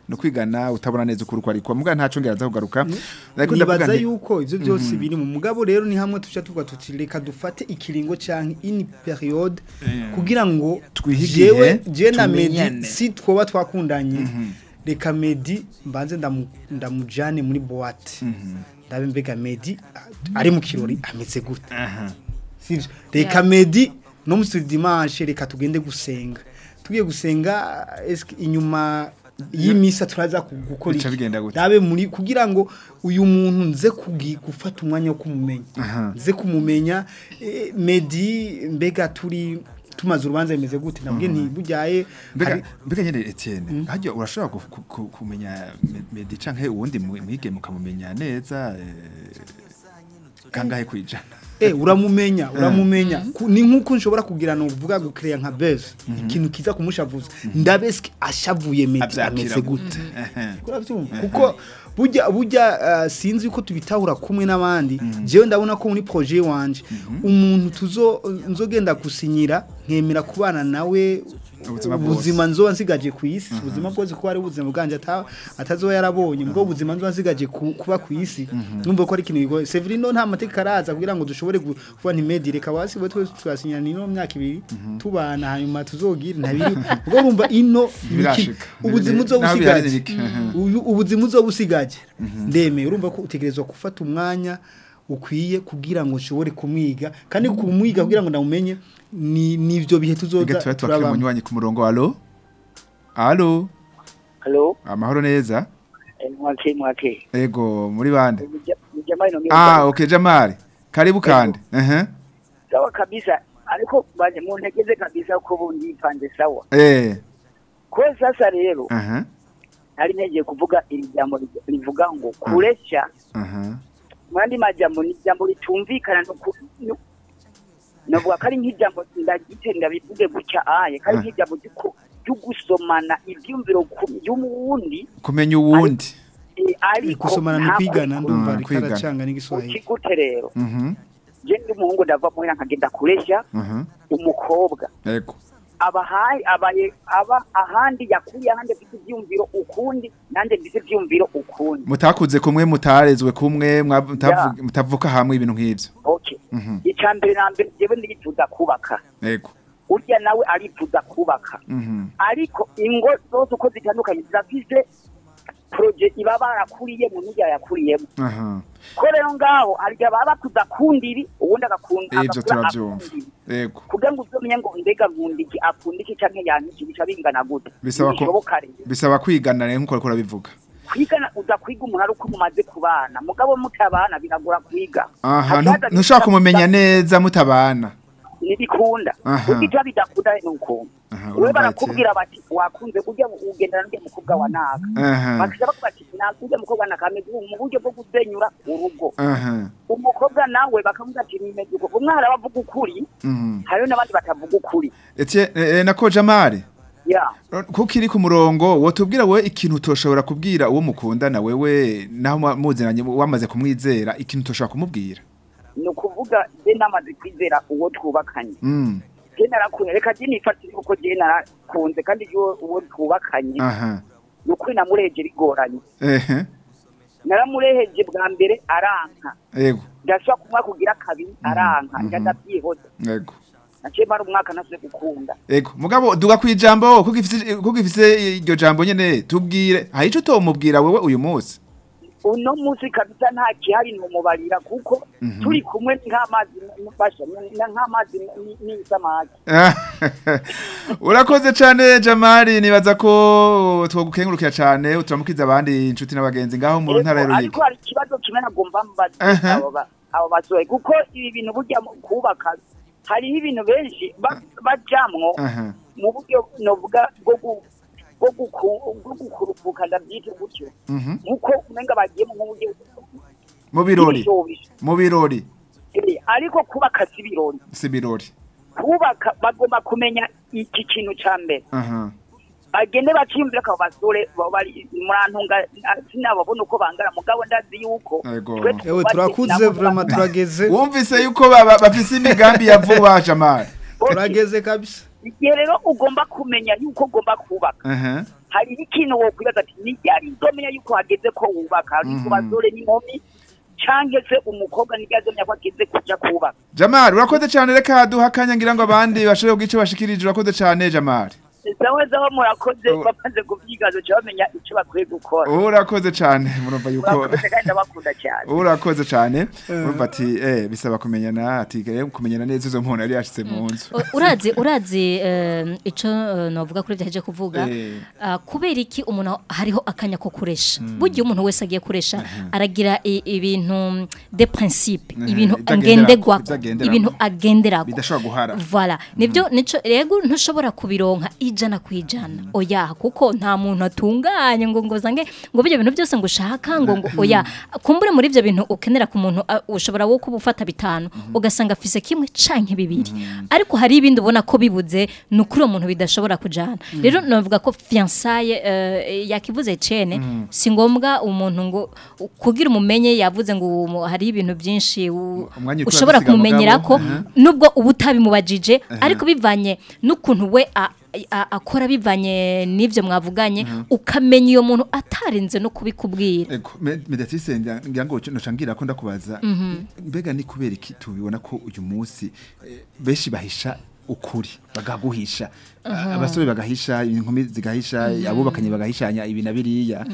no kwigana utabona neza ukuri uko ariko muga ntaco ngeraza kugaruka ariko ndavuga nibaza nti yuko ivyo byose biri mu mugabo rero ni hamwe tuca tuvuga tuti reka dufate ikiringo canke ini periode kugira ngo Twihe jewe igihe, je na Medi tumenyane. si twoba twakundanye reka Medi mbanze ndamu- ndamujane muri boîte ndabe mbega Medi a- ari mu kirori ameze gute sivyo reka Medi no mu dimanche reka tugende gusenga tugiye gusenga eske inyuma y'imisa turaza ku- gukora Bica iki? bigenda gute? ndabe muri kugira ngo uyu muntu nze kugi- gufata umwanya wo kumumenya nze kumumenya eh, Medi mbega turi tumaze urubanza bimeze gute nabwiye nti buryaye mbega hari- mbega nyene Etienne hajya urashobora ku- ku- ku- kumenya Me- Medi canke uwundi mu- mwige mukamumenya neza eh, kangahe kwijana Eh uramumenya uramumenya Ku- ni nkuko nshobora kugira no uvuga gucreate nka buzz ikintu kiza kumushavuza ndabeske ashavuye Medi avyakira ameze gute gute Ehe. Uravyumva kuko burya burya uh, sinzi ko tubitahura kumwe n'abandi jewe ndabona ko muri projet wanje umuntu tuzo nzogenda gusinyira nkemera kubana nawe Ubuzima bwose. ubuzima nzoba nsigaje ku isi ubuzima bwose ko ari ubuzima bwanje ata- atazoba yarabonye mbwo ubuzima nzoba nsigaje ku- kuba ku isi numva ko ari ikintu bigoye Severino nta mateka araza kugira ngo dushobore gu- kuba ntimedi reka wasi bo twese twasinyana ino myaka ibiri tubana hanyuma tuzogire ntabiri ubwo urumva ino ni iki- Birashika. ubuzima uzoba Naho bihari usigaje ni bike. Mhm. uyu ubuzima uzoba usigaje ndemeye urumva ko utegerezwa gufata umwanya ukwiye kugira ngo ushobore kumwiga kandi kumwiga kugira ngo ndamumenye ni nivyo bihe tuzoza Mbega tuba twakira turabamo. umunywanyi ku murongo alo alo halo amahoro neza mwake mwake ego muri bande mjamani no ah okay jamari karibu kandi ehe sawa kabisa ariko baje muntegeze kabisa ko bundi ipanze sawa eh ko sasa rero aha nari ntegeye kuvuga iri jambo ri- rivuga ngo kuresha aha mwandi majambo ni ijambo ritumvikana no ku- no- novuga ko ari nk'ijambo ndagite ndabivuge gutya aye ko ari Ah. nk'ijambo ry'uko- ry'ugusomana ivyumviro ku- y'uwundi kumenya uwundi eh, ariko gusomana ni nta kwigana kuri- ndumva Mm, ariko kwigana. aracanga n'igiswahili ukigute rero mhm je ndi umuhungu ndava muhira nkagenda kuresha aha umukobwa ego abahaye abaye aba ahandi yakuriye ahandi afite ivyumviro ukundi nanje mfise ivyumviro ukundi mutakuze kumwe mutarezwe kumwe mwa- mutavu- mutavuka hamwe ibintu nk'ivyo okay mhm icya mbere na mbere jewe ndifuza kubaka ego urya nawe arifuza kubaka mhm ariko ingo zose uko zitandukanye zirafise proje iba barakuriyemo n'irya yakuriyemo aha ko rero ngaho arya baba bakuza kundiri ubundi agakunda ivyo agakura turavyumva akundiri. ego kugira ngo uzomenye ngo ndega nkunda iki akunda iki canke yaniki bica bingana gute bisaba ko Ntibishoboka rero bisaba kwigana rero nkuko ariko urabivuga kwigana uza kwiga umuntu ari uko mumaze kubana mugabo mutabana biragora kwiga aha Hakaza ntu- ntushobora bita- kumumenya neza mutabana ntibikunda Aha. ubwo bidakunda ni ukuntu Aha, we urumva barakubwira bati wakunze ujya ugendana n'uriya mukobwa wa naka aha bakisha bakuba ati ntabwo ujya mukobwa naka ameze ubu mu buryo bwo gusenyura urugo aha umukobwa nawe bakavuga ati nimeze uko umwe hari abavuga ukuri mhm hariho n'abandi batavuga ukuri Etienne eh, nako Jamari ya kuko iri ku murongo wotubwira wowe ikintu utoshobora kubwira uwo mukundana wewe naho mwa- muziranye wamaze kumwizera ikintu utoshobora kumubwira ni ukuvuga je namaze kwizera uwo twubakanye mm je narakunze reka je nifatire kuko je narakunze kandi je uwo twubakanye aha ni ukuri namureheje rigoranye ehe naramureheje bwa mbere aranka ego ndashobora kumwa kugira kabiri aranka mhm. njya ndavyihoza ego naciye mara umwaka nasuye gukunda ego mugabo duga kwijambo kuko ifise kuko ifise iryo jambo nyene tubwire hari ico utomubwira wewe uyu munsi uno munsi kabisa nta kihari numubarira kuko turi kumwe nk'amazi basha nk'amazi ni- n'isamaki urakoze cane jamari nibaza ko twogukengurukira cane turamukiza abandi inshuti n'abagenzi ngaho mu ntara ya Ego, Ruyigi ariko hari ikibazo kimwe nagomba mbaza Aha. abo ba- abo basohoye kuko ibi bintu burya mu kubaka hariho ibintu benshi ba- bajamwo aha mu buryo novuga bwo gu- bwo guku- bwo gukurupuka ndabyita gutyo mhm nkuko umenga bagiye mu buryo mu birori bw'ibishobisho. mu birori Eh, ariko kubaka si ibirori si birori kubaka bagomba kumenya iki kintu ca mbere aha bagende bakiyumvira ko abo basore baba bari murantunga sinababona uko bangana mugabo ndazi yuko Ego. twe ewe twubatse turakuze nabo vraiment bangana. turageze wumvise yuko baba- bafise imigambi ya vuba jamari turageze kabisa igihe rero ugomba kumenya yuko ugomba kubaka aha hariho ikintu wokwibaza ati ni ryari nzomenya yuko hageze ko wubaka ari ku basore n'inkumi cyangwa se umukobwa ni ryari nzomenya ko hageze kuja kubaka Jamal urakoze cyane reka duha akanya ngira ngo abandi bashobore kugira icyo bashikirije urakoze cyane Jamal zawe zaho murakoze Oh. bamaze kubyigaza cyo bamenya icyo bakwiye gukora urakoze cyane murumva yuko murakoze kandi ndabakunda cyane urakoze cyane urumva ati eh bisaba kumenyana ati eh, kumenyana neza izo muntu yari yashitse mu nzu U- urazi urazi eh, ico eh, novuga kuri byaje kuvuga Eh. ah, kubera iki umuntu hariho akanya ko kuresha burya umuntu wese agiye kuresha aragira i- ibintu de principe Mhm. ibintu Ivyo agenderako, ngenderwako ivyo agenderako. ibintu agenderako bidashobora guhara Voilà. Nibyo nico rego ntushobora kubironka ijana ku ijana. Oya kuko nta muntu atunganye ngo ngo zange ngo byo bintu byose ngo ushaka ngo ngo oya kumbure muri ibyo bintu ukenera ku muntu ah, ushobora wo kuba ufata bitanu ugasanga afise kimwe canke bibiri. Ariko hari ibindi ubona ko bibuze nukuri uwo muntu bidashobora kujana. Rero navuga ko fiançailles uh, yakivuze cene si ngombwa umuntu ngo kugira umumenye yavuze ngo uwo mu- hari ibintu byinshi u- Umwanya utura ushobora dusiga kumumenyera mugabo. ko Mhm. nubwo uba utabimubajije ariko bivanye n'ukuntu we a- a- akora bivanye n'ibyo mwavuganye ukamenya iyo muntu atarinze no kubikubwira Ego, me- Mediatrice ngira ngo noca ngira ko ndakubaza mbega ni kubera iki tubibona ko uyu munsi eh, benshi bahisha ukuri bagaguhisha abasore bagahisha inkumi zigahisha abubakanye bagahishanya ibi na biriya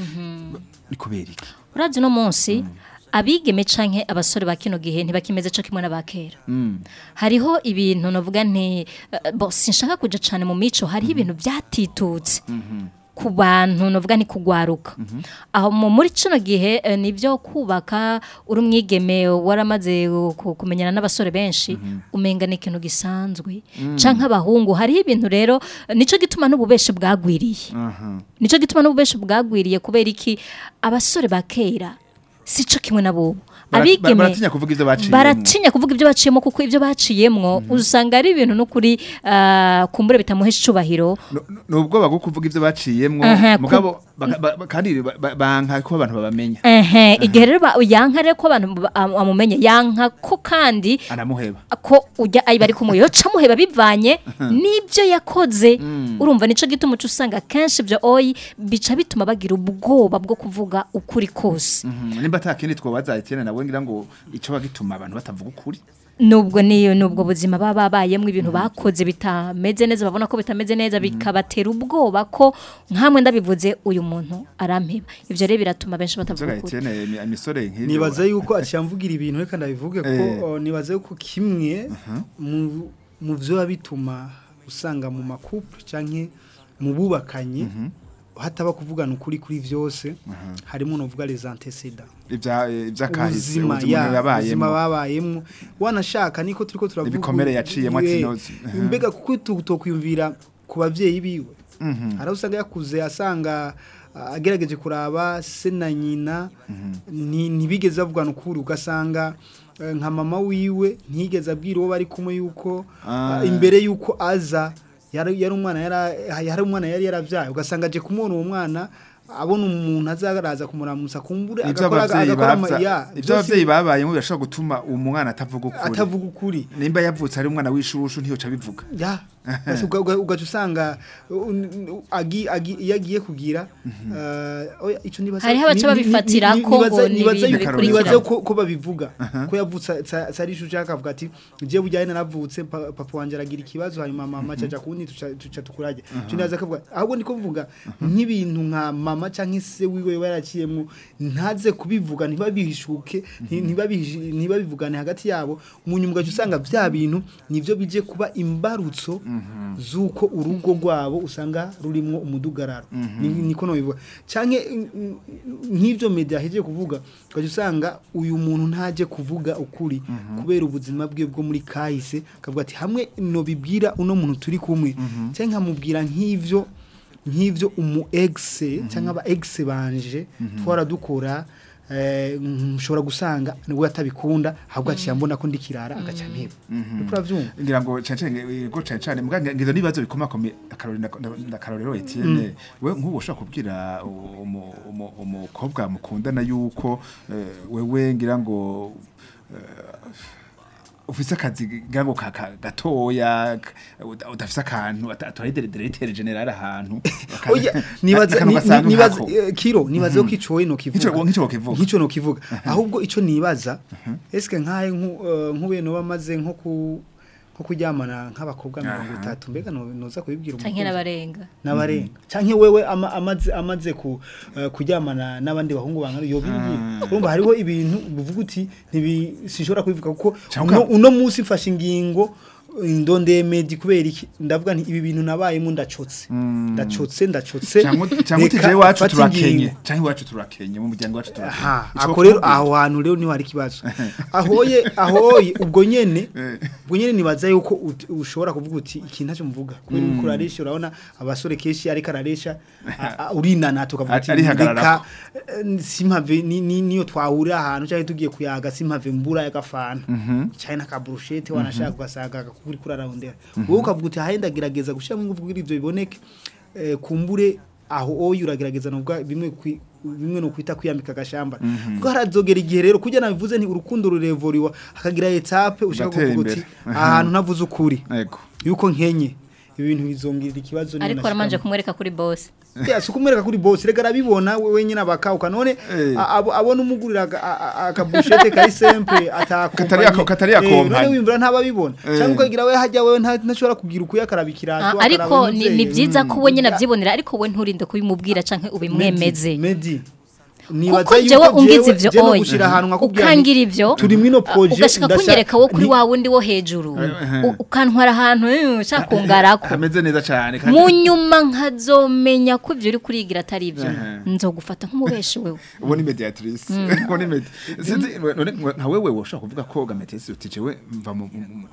ni kubera iki urazi no munsi abigeme canke abasore ba kino gihe ntibakimeze co kimwe n'abakera hariho ibintu navuga nti eh, bo sinshaka kuja cane mu mico hariho ibintu byatitutse ku bantu navuga ni kugwaruka aho mu- muri kino gihe eh, nibyo kubaka uri umwigeme waramaze ku- kumenyana n'abasore benshi umenga ni ikintu gisanzwe canke abahungu hariho ibintu rero eh, nico gituma n'ububeshi bwagwiriye nico gituma n'ububeshi bwagwiriye kubera iki abasore ba kera sico kimwe nabo Bara- abigeme baratinya kuvuga ivyo baciyemwo. baratinya kuvuga ibyo baciyemo kuko ibyo baciyemwo usanga ari ibintu n'ukuri ah, kumbure bitamuhesha icubahiro No- no- ni ubwoba bwo kuvuga ivyo baciyemwo Aha, ku- mugabo baka- ba- ba- kandi ba- ba- banka ko abantu babamenya ehe igihe rero ba- yanka rero ko abantu ba- am- bamumenye yanka ko kandi anamuheba ko ujya ayi bari kumwe yoca muheba bivanye n'ibyo yakoze urumva nico gituma uca usanga kenshi ibyo oyi bica bituma bagira ubwoba bwo kuvuga ukuri kose Mhm, nimba ata kindi twobaza Etienne nawe ngira ngo ico bagituma abantu batavuga ukuri nubwo niyo nubwo buzima baba babayemo ibintu bakoze bitameze neza babona ko bitameze neza bikabatera ubwoba ko nkamwe ndabivuze uyu muntu arampeba ivyo rero biratuma benshi batavuga Zoga ukuri Etienne imi- imisore nk'ivyo nibaza yuko acyamvugira ibintu reka ndabivuge ko Eh. o, nibaza yuko kimwe mu mu byo bituma usanga mu makuple canke mu bubakanye hataba kuvugana ukuri kuri vyose harimo novuga les antécédents ivya ivyakahise ubuzima ubuzima ya ubuzima yabayemo babayemo wanashaka niko turiko turavuga Ibikomere yaciyemo ati Eh, nozi. Aha. mbega kuko tutokwiyumvira ku bavyeyi biwe hari usanga yakuze asanga ah, agerageje kuraba se na nyina ni- ntibigeze bavugana ukuri ugasanga eh, nka mama wiwe ntigeze abwira uwo bari kumwe yuko Ah. ah, imbere yuko aza yari yari umwana yari yari umwana yari yaravyaye ugasanga aje kumubona uwo mwana abona umuntu azaraza kumuramutsa kumbure ivyo agakora abavyeyi agakora ama- bavya- ya, ivyo byose abavyeyi babayemo birashobora gutuma umwana atavuga ukuri atavuga ukuri nimba yavutse ari umwana w'ishushu ntiyoca bivuga ya Basi uga- uga- ugaca usanga uh, n- agi- agi- iyo agiye kugira uh, oya, ico nibaza- Hariho abaca ni- ni- ni- babifatira ni- ko nibaza- ngo ni nibaza ibintu yuko- bikurikira. nibaza ko ko babivuga ko yavutse sa- sari ishusho akavuga ati je bujyanye naravutse pa- papa wanje aragira ikibazo hanyuma mama caja kundi tuca tuca tukurage cyo nibaza akavuga ahubwo niko mvuga nk'ibintu nka mama canke se wiwe yoba yaraciyemwo ntaze kubivuga ntibabihishuke nti- ntibabihi- ntibabivugane hagati yabo mu nyuma ugaca usanga vya bintu nivyo bije kuba imbarutso z'uko urugo rwabo usanga rurimwo umudugararo Ni- niko nobivuga canke mm, mm, nk'ivyo media heje kuvuga ugaca usanga uyu muntu ntaje kuvuga ukuri kubera ubuzima bwe bwo muri kahise akavuga ati hamwe nobibwira uno muntu turi kumwe canke nkamubwira nk'ivyo nk'ivyo umu ex cyangwa aba ex banje twara dukora eh, nshobora gusanga nibwo atabikunda ahubwo aciye mbona ko ndikirara agaca mpeba uriko uravyumva ngira ngo cyane go cyane cyane muga ngizo nibazo bikomakome akarori ndakarorero Etienne we nk'ubu ushaka kubwira umu- umu- umukobwa mukundana yuko eh, wewe ngira ngo eh, ufise akazi gago ka- ka- gatoya ka- uda- udafise akantu atwari directeur general ahantu aka- Oya, nibaza akantu ni- gasanzwe ni- nibaza nkako. eh, kiro nibaza ko ico no kivuga Ico- nk'ico wokivuga. nk'ico no kivuga ahubwo ico nibaza eske nkaye nku- eh, nk'ubuye no bamaze nko ku nko kuryamana nk'abakobwa mirongo itatu mbega no- noza kubibwira canke umukunzi? n'abarenga n'abarenga canke wewe ama- amaze amaze ku eh, kuryamana n'abandi bahungu bangana yo bibwira urumva hariho ibintu bivuga uti ntibi sinshobora kubivuga kuko Canke uno, uka- uno munsi mfashe ingingo indonde medi kubera iki ndavuga nti ibi bintu nabayemo ndacotse ndacotse ndacotse cyangwa cyangwa reka utije iwacu mfate turakenye ingingo. cyangwa iwacu turakenye mu muryango wacu turakenye aha Ico ako rero kuvuga. aho hantu rero niho hari ikibazo ahoye ahoye ubwo nyene ubwo nyene nibaza yuko ut- ushobora kuvuga uti iki ntacyo muvuga kubera uko uraresha urabona abasore kenshi ariko araresha a- a- urinana tukavuga ati Arihagararako. reka eh, simpave ni- ni- niyo twahurira ahantu cyangwa tugiye kuyaga simpave mbura y'agafana cyane n'akaburushete wanashaka ugasanga kuri kurararondera wowe ukavuga uti hahe ndagerageza gushyiramo ingufu kugira ibyo biboneke eh, kumbure aho oyi uragerageza nubwo bimwe kwi- bimwe no kwita kwiyambika agashamba kuko harazogera igihe rero kujya nabivuze nti urukundo rurevoriwa hakagira etape ushaka Ugatera kuvuga uti imbere. ahantu navuze ukuri Ego. yuko nkenye ibintu bizongera ikibazo niyo ariko nashikamo. aramanje kumwereka kuri boss Ya, si ukumwereka kuri bosi reka arabibona we- wenyine abakawuka none Eh. a- abo- abona umugurira aga- a- a- akabushete kari sempre Katari ako- katari akompanye. none wimvura ntababibona Eh. cyangwa ukagira we hajya wewe nta- ntashobora kugira ukuya akaraba ikirato Ah, ariko akaraba ni n'umuvyeyi. ni byiza ko we nyine Mm. abyibonera ariko we nturinde kubimubwira canke ubimwemeze Medi kuko jewe ungize ivyo jewe oyi gushira ahantu nkakubwira nti, ukangira ivyo turi mwino projet ugashaka ndashaka- kunyereka wo kuri ni- wa wundi wo hejuru U- ukantwara ahantu eh, ushaka kungarako hameze neza cyane kandi mu nyuma nkazomenya ko ivyo uri kurigira atari ivyo Ehe. nzogufata nk'umubeshi wewe ubu ni mediatrice ubu ni medi sinzi none nka wewe woshaka kuvuga ko gametesi uti jewe mva mu mu- mu-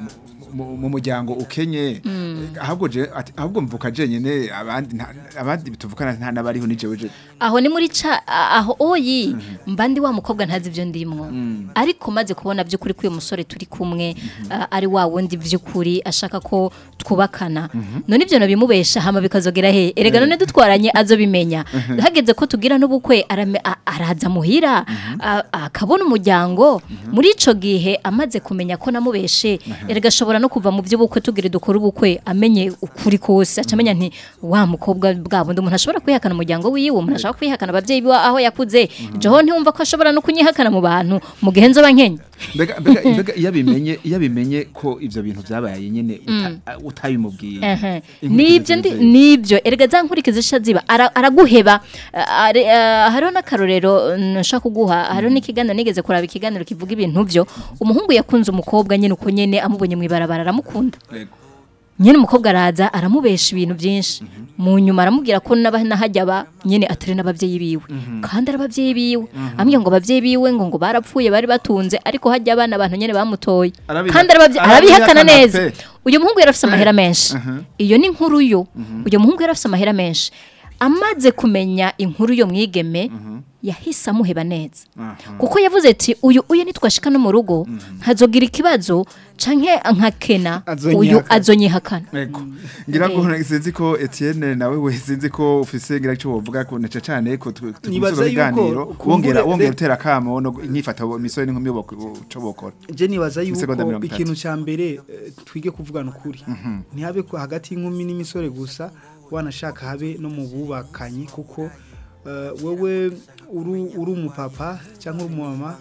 mu- mu muryango ukenye ahubwo je ati- ahubwo mvuka jenyene abandi nta- abandi bituvukana nta nabariho ni jewe je aho ni muri ca a- aho oyi mba ndi wa mukobwa ntazi ivyo ndimwo ariko maze kubona by'ukuri ko uyu musore turi kumwe a- ari wa wundi by'ukuri ashaka ko twubakana none ivyo nabimubesha hama bikazogera he erega none dutwaranye azobimenya hageze ko tugira n'ubukwe arame- a- araza muhira a- akabona umuryango muri ico gihe amaze kumenya ko namubeshe erega ashobora no kuva mu by'ubukwe tugire dukora ubukwe amenye ukuri kose acamenya nti wa mukobwa bwa bundi umuntu ashobora kwihakana umuryango wiwe umuntu ashobora kwihakana abavyeyi biwe aho yakuze jeho ntiwumva ko ashobora no kunyihakana mu bantu mu gihe nzoba nkenya mbega mbega mbega iyo abimenye iyo abimenye ko ivyo bintu vyabaye nyene uta- utabimubwiye Ehe. Inkurikizi nibyo ndi zimeze. nibyo erega za nkurikizi zisha ziba ara- araguheba Ah, are- ah, hariho n'akarorero mm, nshaka kuguha hariho n'ikiganiro nigeze kuraba ikiganiro kivuga ibintu byo umuhungu yakunze umukobwa nyine uko nyene amubonye mu ibarabara aramukunda Yego. nyine umukobwa araza aramubesha ibintu byinshi mu nyuma aramubwira ko naba nahajya aba nyine atari n'ababyeyi biwe kandi ari ababyeyi biwe ambwira ngo ababyeyi biwe ngo ngo barapfuye bari batunze ariko hajya abana abantu nyine bamutoye Arabiha- kandi arababye- arabihakana arabihakana neza pe. uyu muhungu yari afite amahera menshi iyo ni inkuru yo uyu muhungu yari afite amahera menshi amaze kumenya inkuru yo mwigeme yahise amuheba neza kuko yavuze ati uyu uyu nitwashika no mu rugo nkazogira ikibazo canke nkakena uyu Azonyihakana. azonyihakana Ego. Ngira ngo sinzi ko Etienne nawe we sinzi ko ufise ngira cyo wovuga ko neca cyane ko tu- tu- Nibaza tumusura yuko ibiganiro kumbure- wongera wongera re- utera kamo no inyifata imisore n'inkumi bo cyo bokora. je nibaza Isegonda yuko mirongo itatu. ikintu cya mbere eh, twige kuvugana ukuri ntihabe ko hagati y'inkumi n'imisore gusa wanashaka habe no mu bubakanye kuko eh, wewe uri uri umupapa cyangwa uri umumama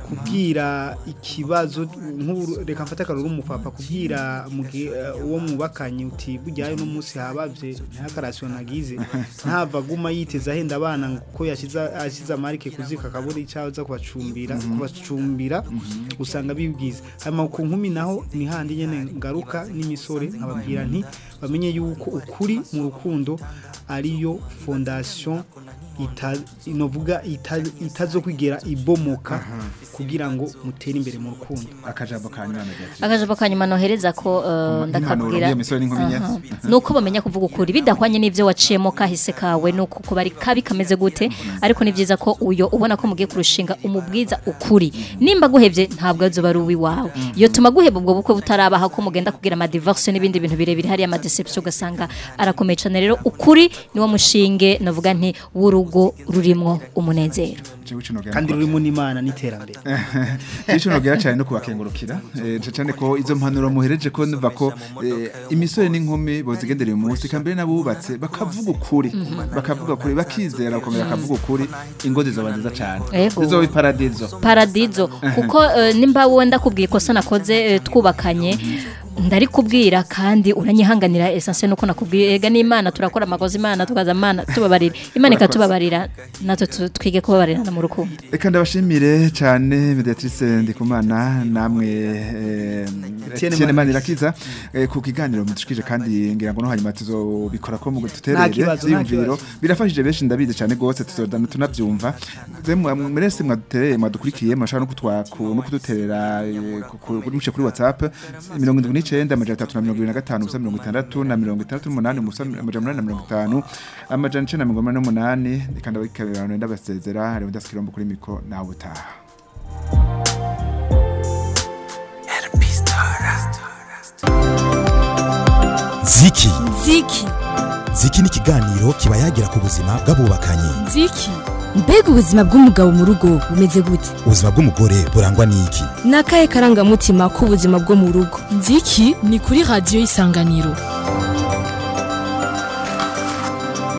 kubwira ikibazo nk'uru reka mfate akaruru umupapa kubwira mugi- eh, uwo mubakanye uti bujyayo no munsi habavye ntakarasiyo nagize ntava aguma yiteza ahenda abana ngo ko yashize ashize amarike kuzika akabura icyaza kubacumbira kubacumbira usanga bibwiza hanyuma ku nkumi naho ni handi nyene ngaruka n'imisore nkababwira nti bamenye yuko ukuri mu rukundo ariyo fondation ita inovuga ita- itazokwigera ibomoka kugira ngo mutere imbere mu rukundo Akajambo kanyuma na Beatrice. akajambo kanyuma nohereza ko uh, ndakabwira iyo misore n'inkumi nye. Aha. nuko bamenya kuvuga ukuri bidahwanye n'ivyo waciyemo kahise kawe nuko ko bari kabi kameze gute ariko ni byiza ko uyo ubona ko mugiye kurushinga umubwiza ukuri nimba guhevye ntabwo azoba ari uwiwawe iyo tuma guheba ubwo bukwe butarabaha ko mugenda kugira ama divorce n'ibindi bintu birebire hari ama deception ugasanga arakomeye cyane rero ukuri niwo mushinge navuga nti w'urugo rurimwo umunezero jewe ico nogera kandi ko- rurimo n'imana n'iterambere Ico nogera cyane no kubakengurukira eh cyane ko izo mpanuro muhereje ko numva ko eh, imisore n'inkumi bozigendereye umunsi kambere nabubatse bakavuga ukuri bakavuga ukuri bakizera bakomera bakavuga ukuri ingo zizoba nziza cyane Ego. zizoba iparadizo paradizo kuko eh, nimba wowe ndakubwiye ikosa nakoze eh, twubakanye ndari kubwira kandi uranyihanganira essence nuko nakubwiye ega n'imana turakora amakosa imana tukaza imana tubabarira imana ikatubabarira natwe tu- twige kubabarirana mu rukundo Eka ndabashimire cyane Mediatrice Ndikumana namwe eh, Etienne Etienne Manirakiza. Manirakiza eh, ku kiganiro mudushikije kandi ngira ngo no hanyuma tuzobikora ko mu Nta gututerere kibazo, nta ziyumviro kibazo. birafashije benshi ndabizi cyane gose tuzodana tunavyumva zemwe mwese mwadutereye mwadukurikiye mashaka no kutwaku no kuduterera eh, ku- ku- kuri muce kuri WhatsApp 79 amajana 325 ubusa 60 na 68 ubusa amajana 850 amajana 988 kandi abikabirano ndabasezera hari udaskirombo kuri miko nawe utaha ziki ziki ziki ni ikiganiro kiba yagira ku buzima bw'abubakanye ziki mbega ubuzima bw'umugabo mu rugo bumeze gute ubuzima bw'umugore burangwa n'iki ni akahe karangamutima k'ubuzima bwo mu rugo nziki ni kuri radiyo y'isanganiro